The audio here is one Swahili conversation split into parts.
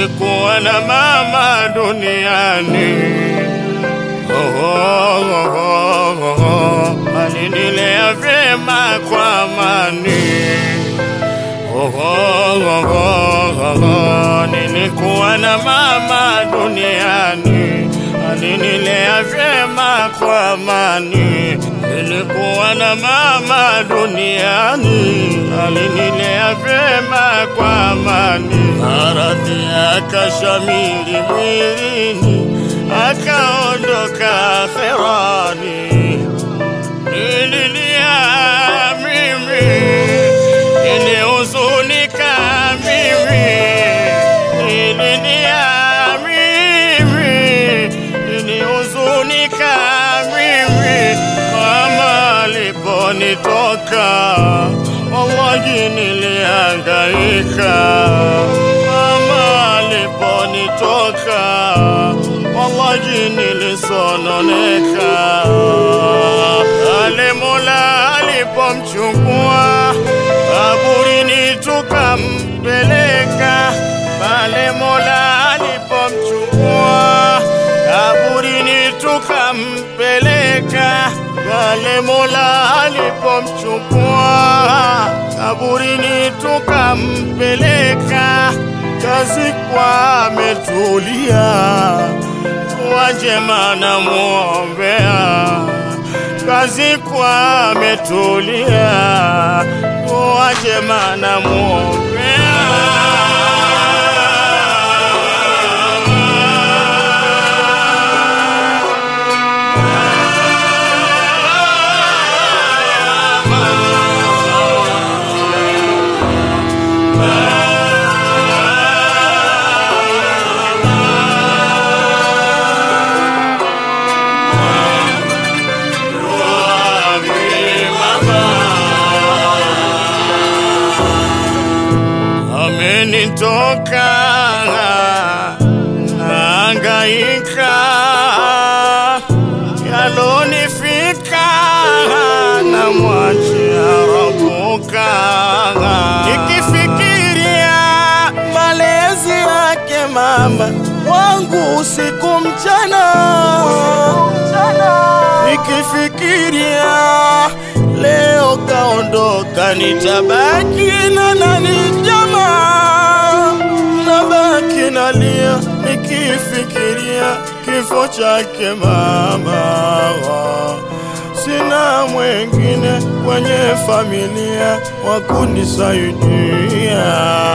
nilikuwa na mama duniani oh, oh, oh, oh, oh. alinilea vyema kwa amani oh, oh, oh, oh, oh. nilikuwa na mama duniani alinilea vyema kwa amani nilikuwa na mama duniani alinilea vyema kwa amani maradhi akashamili mwilini akaondoka akhirani nililia mimi nilihuzunika mimi nililia mimi nilihuzunika mimi mama aliponitoka wallahi nilihangaika mama aliponitoka wallahi nilisononeka ale mola alipomchukua kaburini tukampeleka pale mola alipomchukua kaburini tukampeleka pale mola alipomchukua kaburini tukampeleka kazikwa ametulia wajema na muombea kazikwa ametulia wajema na muombea amenitoka naangaika yalonifika na mwachia rabuka nikifikiria malezi yake mama wangu usiku mchana nikifikiria leo kaondoka nitabaki na nani jamaa nabaki nalia nikifikiria kifo chake mama sina mwengine kwenye familia wa kunisaidia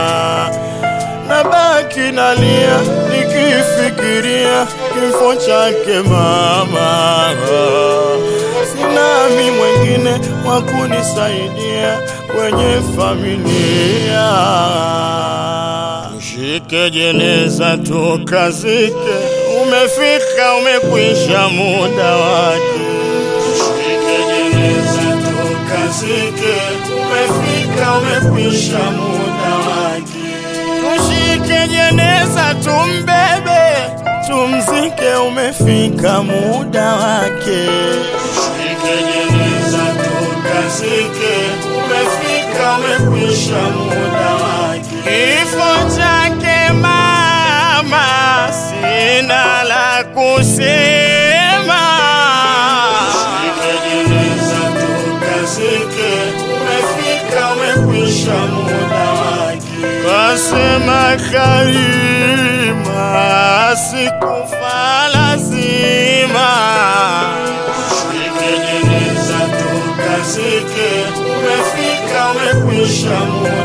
nabaki nalia nikifikiria kifo chake mama sinami mwengine wa kunisaidia kwenye familia tushike jeneza tukazike umefika umekwisha muda wake tushike jeneza tukazike umefika umekwisha muda wake tushike jeneza tumbebe tumzike umefika muda wake tushike jeneza tukazike umefika umekwisha muda wake kifo chake mama sina la kusema tushike jeneza tukazike umefika umekwisha muda wake kasema karima sikufa lazima tushike jeneza tukazike umefika umekwisha muda